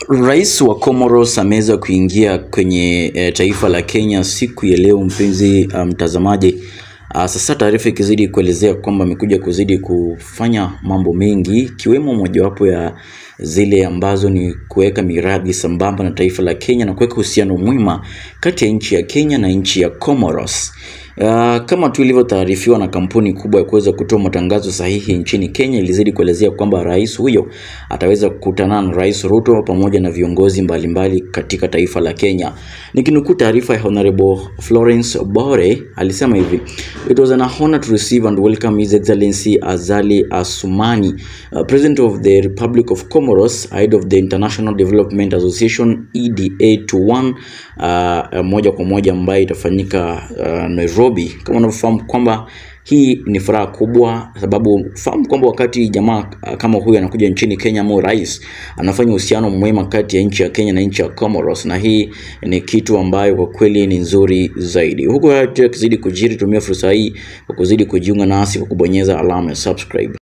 Rais wa Comoros ameweza kuingia kwenye e, taifa la Kenya siku ya leo, mpenzi mtazamaji. Um, sasa taarifa ikizidi kuelezea kwamba amekuja kuzidi kufanya mambo mengi ikiwemo mojawapo ya zile ambazo ni kuweka miradi sambamba na taifa la Kenya na kuweka uhusiano mwema kati ya nchi ya Kenya na nchi ya Comoros. Uh, kama tu ilivyotaarifiwa na kampuni kubwa ya kuweza kutoa matangazo sahihi nchini Kenya ilizidi kuelezea kwamba rais huyo ataweza kukutana na Rais Ruto pamoja na viongozi mbalimbali mbali katika taifa la Kenya. Nikinukuu taarifa ya Honorable Florence Bore alisema hivi: It was an honor to receive and welcome His Excellency Azali Asumani, uh, President of the Republic of Comoros, head of the International Development Association EDA to one, uh, moja kwa moja ambayo itafanyika uh, Nairobi. Kama unavyofahamu kwamba hii ni furaha kubwa, sababu fahamu kwamba wakati jamaa kama huyu anakuja nchini Kenya ama rais anafanya uhusiano mwema kati ya nchi ya Kenya na nchi ya Comoros, na hii ni kitu ambayo kwa kweli ni nzuri zaidi. Huku yakizidi kujiri, tumia fursa hii kwa kuzidi kujiunga nasi kwa kubonyeza alama ya subscribe.